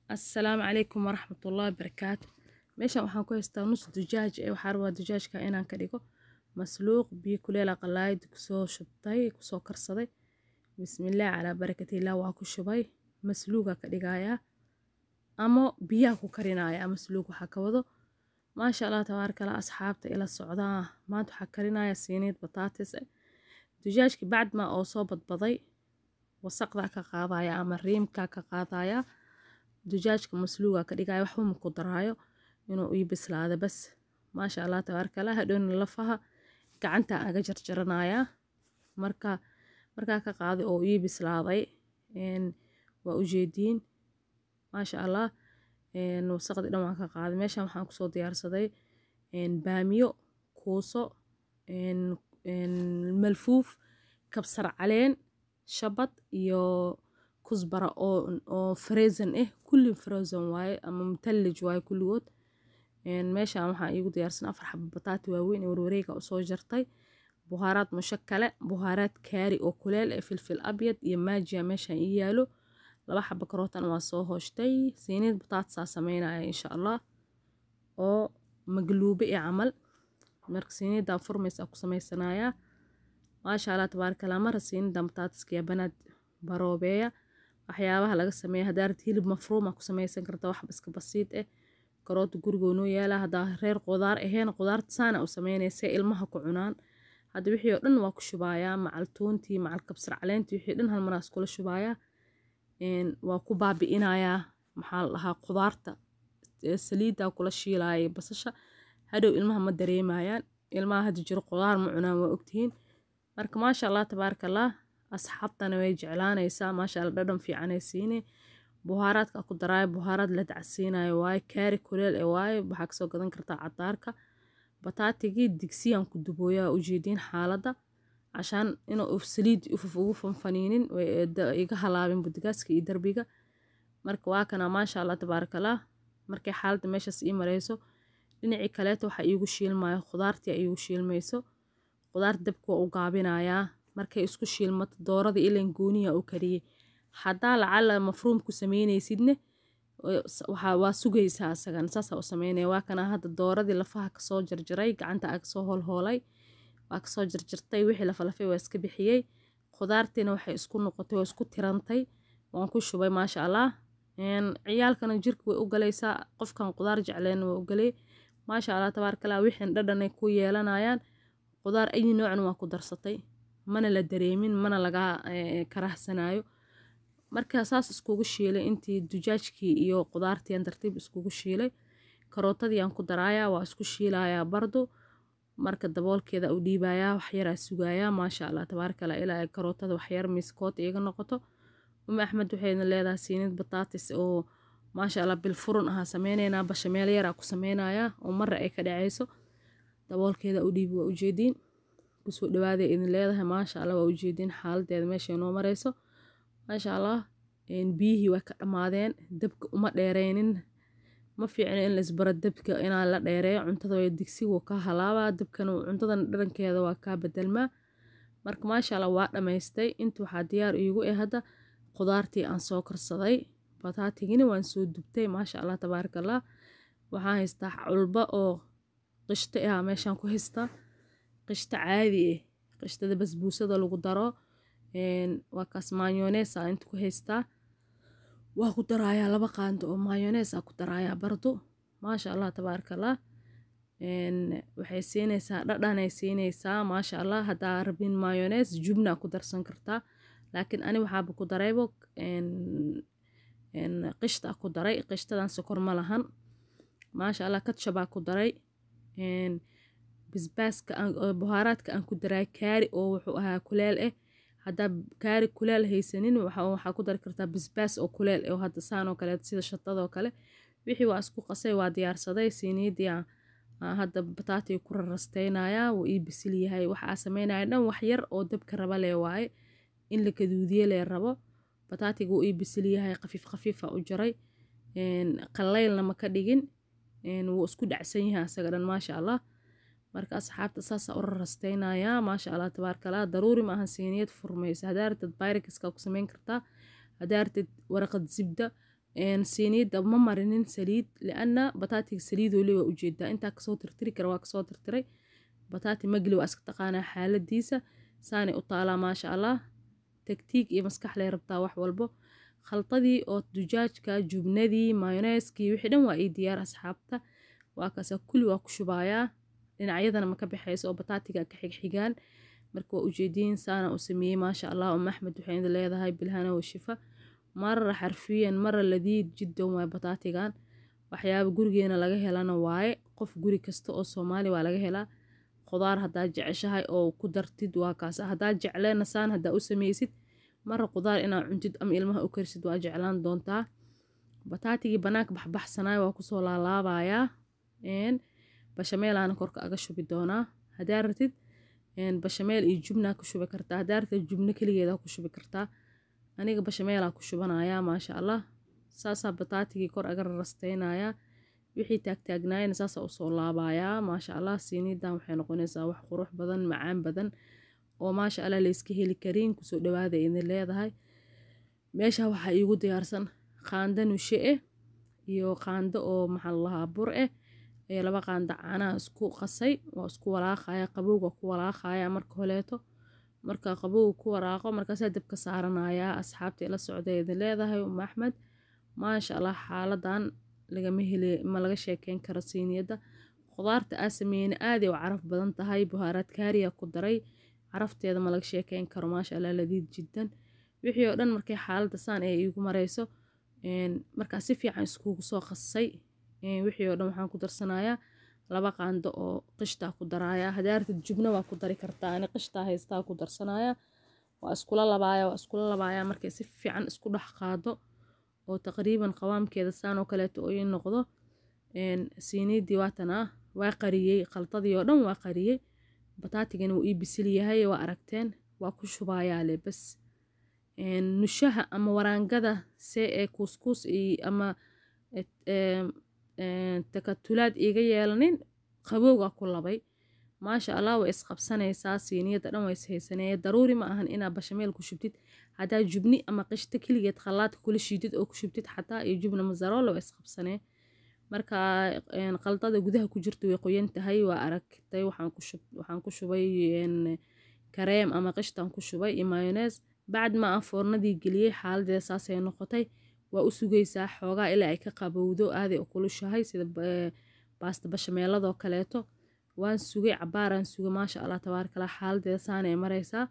assalaamu calaykum waraxmatullaahi barakaatu meeshan waxaan ku haystaa nus dujaaj ee waxaa rabaa dujaajka inaan ka dhigo masluuq biyo kuleela qalaayid kusoo shubtay kusoo karsaday bismillaah calaa barakatillaah waa ku shubay masluuga ka dhigayaa ama biyaha ku karinayaa masluug waxaa ka wado maasha allah tabaarkala asxaabta ila socdaa maanta waxaa karinaya siiniid bataatis eh dujaajki bacdma oo soo badbaday wasaqdaa ka qaadaya ama riimkaa ka qaadaya dujaajka masluuga ka dhigaya waxba ma ku daraayo inuu ii bislaado bas maasha allah tabaarkala hadhowna lafaha gacanta aga jarjaranayaa marka markaa ka qaaday oo ii bislaaday waa ujeediin maasha allah wasaqdii dhan waan ka qaaday meeshan waxaan kusoo diyaarsaday baamiyo kuuso malfuuf kabsar caleen shabad iyo kusbara oo freezan ah kulli frozen waaye ama mutallij waaye kulligood meeshan waxaa iigu diyaarsan afar xabo bataati waaweyn ee warwareega usoo jartay buhaaraad mushakale buhaaraad kaari oo kuleel ee filfil abyad iyo maajiya meeshan ii yaalo laba xabo karootan waa soo hooshtay siiniid bataatisaa sameynaya insha allah oo magluube ee camal marka siiniidan furmaysa ku sameysanayaa maasha allah tabaarkala mara siinidan bataatiska banaad baroobeeya waxyaabaha laga sameeya haddaa rabti hilib mafruuma ku sameysan karta wax iska basiid eh karoota gurigoo noo yaala haddaa reer qudaar ahayn qudaarta saana u sameynaysa ilmaha ku cunaan hadda wixii oo dhan waa ku shubayaa macal tuuntii macal kabsar caleentii wixii dhan hal maraas kula shubayaa waa ku baabi'inayaa maxaa la dhahaa qudaarta saliiddaa kula shiilaaya basasha hadhow ilmaha ma dareemayaan ilmaha hadda jiro qudaar ma cunaan waa ogtihiin marka maasha allah tabaaraka allah asxaabtana way jeclaanaysaa maasha allah dhadhan fiicanay siine buhaaraadka ku daraayo buhaaraad la dacsiinayo waaye kaari kuleel ee waaye waxaa kasoo gadan kartaa cadaarka bataatigii digsiyaan ku dubooyaa ujeediin xaaladda cashaan inuu saliid ugu fanfaniinin iga halaabin budigaaska iyo darbiga marka waa kana maasha allah tabaarakallah markay xaaladda meeshaas ii mareyso dhinacii kaleeto waxaa iigu shiilmayo khudaartii iigu shiilmayso khudaar dabka waa u gaabinayaa markay isku shiilmato doorada ilan gooniya u kariyey haddaa lacala mafruum ku sameynaysidne waa sugaysaa asagan saasaa u sameynaya waa kana hadda dooradii lafaha kasoo jarjaray gacanta aga soo hoolhoolay waa kasoo jarjartay wixii lafalafay waa iska bixiyey khudaartiina waxay isku noqotay waa isku tirantay waan ku shubay maasha allah ciyaalkana jirka way u galaysaa qofkan qudaar jecleen waa u galay maasha allah tabaarkala wixin dhadhanay ku yeelanayaan qudaar ayi noocna waa ku darsatay mana la dareemin mana laga karahsanayo marka saas iskugu shiilay intii dujaajkii iyo qudaartiian tartiib iskugu shiilay karootadiiaan ku daraayaa waa isku shiilayaa bardo marka daboolkeeda u dhiibayaa waxyaraa sugayaa maasha allah tabaarkala ilaa ay karootada waxyar miskood iiga noqoto umi axmed waxayna leedahay siinid bataatis oo maasha allah bilfurun ahaa sameyneynaa bashameel yaraa ku sameynayaa oo mara ay ka dhaceyso daboolkeeda u dhiibi waa ujeediin kusoo dhawaaday idin leedahay maasha allah waa ujeediin xaaladeeda meeshay noo mareyso maasha allah biyihii way ka dhammaadeen dabka uma dheereynin ma fiicno in laisbaro dabka inaa la dheereeyo cuntada way digsigu ka halaabaa dabkan cuntadan dharankeeda waa kaa bedelmaa marka maasha allah waa dhammaystay inta waxaa diyaar iigu eh hadda qudaartii aan soo karsaday bataatigina waan soo dubtay maasha allah tabaaraka allah waxaan haystaa culba oo qishto ah meeshaan ku haystaa qishto caadi ah qishtada basbuusada lagu daro waa kaas mayoneesa inta ku haystaa waa ku daraayaa laba qaando oo mayoneesa ku daraayaa bardo maasha allah tabaaraka allah waxay siinaysaa dhadhanay siinaysaa maasha allah haddaa rabin mayonees jubna ku darsan kartaa laakiin ani waxaaba ku daraybo qishta ku daray qishtadan sokor ma lahan maasha allah katshabaa ku daray bisbaaska buhaaraadka aan ku daray kaari oo wuxuu ahaa kuleel ah haddaa kaari kuleel haysanin waxaa ku dari kartaa bisbaas oo kuleel oo hadda saan oo kale sida shatadoo kale wixii waa isku qasay waa diyaarsaday siiniidii hadda bataatiga ku rarasteynayaa wuu ii bisil yahay waxaa sameynaya dhan wax yar oo dabka raba lee waaye in la kaduudiye lee rabo bataatiga wuu ii bisil yahay khafiif khafiifa u jaray qalaylna ma ka dhigin wuu isku dhacsan yahay asaga dhan maasha allah marka asxaabta saasa u rarasteynayaa maasha allah tabaarkala daruuri maahan siiniyad furmaysa haddaa ratid bayrikiska ku sameyn kartaa haddaa ratid waraqad zibda siiniyadda ma marinin saliid liana bataatiga saliidoo le waa ujeedaa intaa kasoo tirtiri kara waa kasoo tirtiray bataati magli waa iska taqaanaa xaaladiisa saanay u taalaa maasha allah tagtiig iyo maskax lay rabtaa wax walbo khaldadii oo dujaajka jubnadii mayoneeskii wixii dhan waa ii diyaar asxaabta waa kaasa kulli waa ku shubayaa dhinacyadana ma ka baxayso oo bataatiga ka xigxigaan marka waa ujeediin saana u sameeyey maasha allah um axmed waxay idin leedahay bilhana wa shifa marra xarfiyan marra ladiid jiddan waay bataatigan waxyaaba gurigeena laga helana waaye qof guri kasta oo soomaali waa laga helaa khudaar haddaad jeceshahay oo ku dartid waa kaas haddaad jecleena saan haddaa u sameysid marra khudaar inaad cuntid ama ilmaha u karsid waa jeclaan doontaa bataatigii banaanka baxbaxsanaay waa kusoo laalaabayaa bashameelaana korka aga shubi doonaa haddaa ratid bashameel iyo jubnaa ku shubi kartaa haddaa ratid jubno keligeedaa ku shubi kartaa aniga bashameelaa ku shubanayaa maasha allah saasaa bataatigii kor aga rarasteynayaa wixii taagtaagnaayana saasaa usoo laabayaa maasha allah siinidan waxay noqonaysaa wax qurux badan macaan badan oo maasha allah layska heli karin kusoo dhawaada idin leedahay meesha waxaa iigu diyaarsan qaando nushe eh iyo qaando oo maxaa lalahaa bur eh ee laba qaando caanaha isku qasay waa isku walaaqaya qabowga ku walaaqaya marka holeeto marka qabowga ku waraaqo markaasaa dabka saaranayaa asxaabta ila socda idin leedahay um axmed maasha allah xaaladan lagama hele ma laga sheekeyn karo siiniyadda khudaarta aa sameeyeyna aaday u caraf badan tahay buhaaraad kaariya ku daray carafteeda ma laga sheekeyn karo maasha allah ladiid jiddan wixii oo dhan markay xaaladda saan ee iigu marayso markaa si fiican iskugu soo qasay wixii oo dhan waxaan ku darsanayaa laba qaando oo qishtaa ku daraaya hadaartid jubna waa ku dari kartaa ani qishtaa haystaa ku darsanaya waa iskula labaaya waa iskula labaaya markay si fiican isku dhex qaado oo taqriiban qawaamkeeda saan oo kaleeto oo ii noqdo siiniidii waatana waa qariyey khaldadii oo dhan waa qariyey bataatigana wuu ii bisil yahay waa aragteen waa ku shubayaale bas nushaha ama waraangada see ee kuuskuus ama takatulaad iiga yeelanin qabowga ku labay maasha allah way isqabsanaysaa siiniyadda dhan waa ishaysaneye daruuri ma ahan inaa bashameel ku shubtid haddaa jubni ama qishto keligeed khallaadka kula shiidid oo ku shubtid xataa iyo jubna mazaroole waa isqabsanee marka qaldada gudaha ku jirta way qoyan tahay waa aragtay waxaan ku shubay kareem ama qishtaan ku shubay iyo mayonees bacd ma aan foornadii geliyey xaaladeeda saasay noqotay waa u sugaysaa xoogaa ilaa ay ka qabowdo aaday u kulushahay sida baasta bashameeladoo kaleeto waan sugay cabaaraan sugay maasha allah tabaarakallah xaaladeeda saanay maraysaa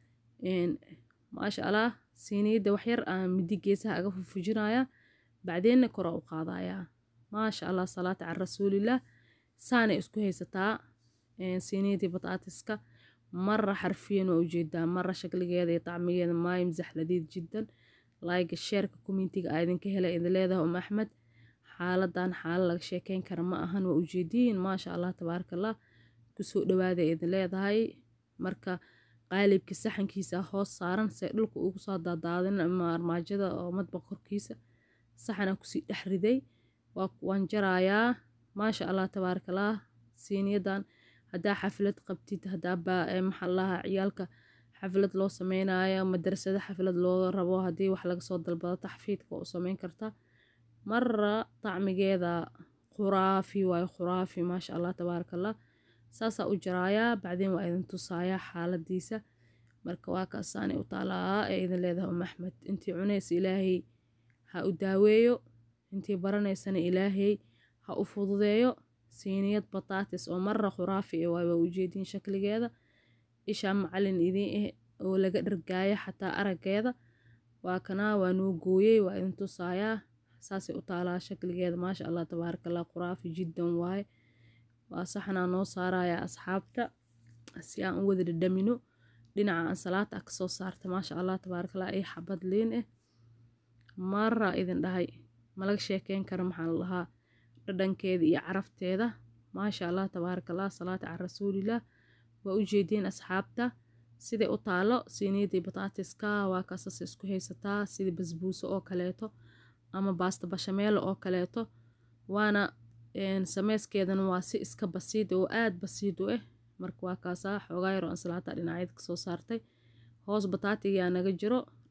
maasha allah siiniyadda waxyar aan midi geesaha aga fufujinaya bacdeenna kora u qaadayaa maasha allah salaata can rasuulillaah saanay isku haysataa siiniyadii bataatiska mara xarfiyan waa ujeedaa mara shakligeeda iyo tacmigeeda maayim zaxladiid jiddan laayga sheerka communitiga aa idinka helay idin leedahay um axmed xaaladan xaalo laga sheekeyn kara ma ahan waa ujeediin maasha allah tabaarakallah kusoo dhawaada idin leedahay marka qaalibka saxankiisa hoos saaran se dhulka ugu soo daadaadin ama armaajada oo madbaq korkiisa saxanaa kusii dhex riday waan jarayaa maasha allah tabaarakallah siiniyadan haddaa xaflad qabtid haddaa maxaa lahaa ciyaalka xaflad loo sameynayo madrasado xaflad loo rabo haddii wax laga soo dalbado taxfiidka u sameyn karta mara tacmigeeda khuraafi waayo khuraafi maasha allah tabaarakallah saasaa u jaraayaa bacdeen waa idin tusayaa xaaladiisa marka waa kaasaanay u taalaa ee idin leedahay um axmed intii cunaysa ilaahay ha u daaweeyo intii baranaysana ilaahay ha u fududeeyo siiniyad bataatis oo mara khuraafi e waay waa ujeediin shakligeeda ishaa macalin idiin ah oo laga dhargaaya xataa araggeeda waa kanaa waa noo gooyey waa idin tusaayaa saasay u taalaa shakligeeda maasha allah tabaarakallah khuraafi jiddan waaye waa saxnaa noo saaraya asxaabta si aan u wada dhadhamino dhinaca aan salaata ah kasoo saarta maasha allah tabaarakallah ay xabad liin ah mara idin dhahay malaga sheekeyn kara maxaa la lahaa dhadhankeeda iyo carafteeda maasha allah tabaarakallah salaata can rasuulillaah waa u jeediin asxaabta siday u taalo siiniyadii bataatiska waa kaasas isku haysataa sida basbuuso oo kaleeto ama baasta bashameelo oo kaleeto waana sameyskeedana waa si iska basiid oo aad basiid u ah marka waa kaasaa xoogaa yaroo ansalaata dhinacyada kasoo saartay hoos bataatigaa naga jiro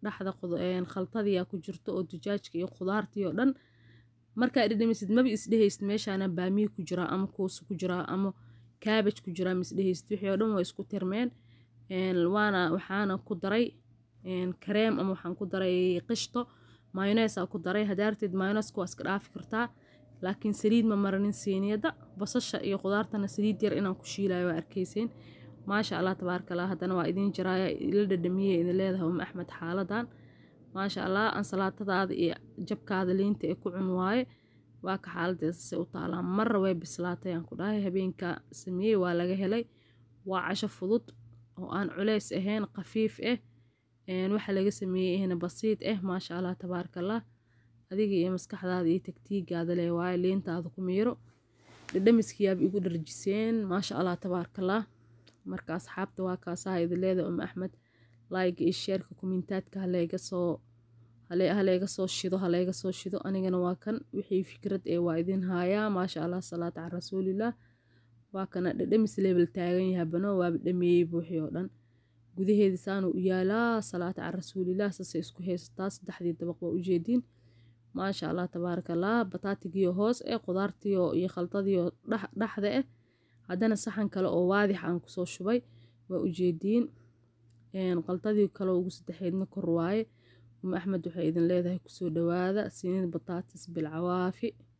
dhaxda khaltadiyaa ku jirto oo dujaajka iyo khudaartii oo dhan markaa dhedhamisid maba isdhehaysid meeshaana baamiye ku jiraa ama kuusi ku jiraa ama kaabaj ku jiraa ma isdhehaysid wixii oo dhan waa isku tirmeen waana waxaana ku daray kareem ama waxaan ku daray qishto mayoneesaa ku daray hadaarteed mayoneeska waa iska dhaafi kartaa laakiin saliid ma maranin siiniyadda basasha iyo khudaartana saliid yar inaan ku shiilayo waa arkayseen maasha allah tabaaraka allah haddana waa idiin jiraaya ila dhadhamiyey idin leedahay uma axmed xaaladan maasha allah ansalaatadaada iyo jabkaada liinta ee ku cun waaye waa ka xaaladeedase u taalaa marra way bislaatay aan ku dhahay habeenka sameeyey waa laga helay waa casho fudud oo aan culeys ahayn khafiif ah waxa laga sameeyey ahna basiid ah maasha allah tabaaraka allah adiga iyo maskaxdaada iyo tagtiigaada leh waaye liintaada ku miiro dhadhamiskiyaaba igu dharjiseen maasha allah tabaaraka allah marka asxaabta waa kaasaha idin leedahay um axmed laayga iyo sheerka kumintaadka halayga soo halayga soo shido halayga soo shido anigana waa kan wixii fikrad ee waa idin haayaa maasha allah salaata can rasuulilah waa kana dhadhamis leebel taagan yahay bano waaba dhameeyey buuxii oo dhan gudaheeda saanu u yaalaa salaata can rasuulilah sase isku haysataa saddexdii dabaq waa ujeediin maasha allah tabaaraka allah bataatigiyo hoos eh qudaartiyo iyo khaldadiyo dhexda ah haddana saxan kale oo waadix aan kusoo shubay waa ujeediin qaldadii kale ugu saddexeedna kor waaye uma axmed waxay idin leedahay kusoo dhawaada siniid bataatis bilcawaafi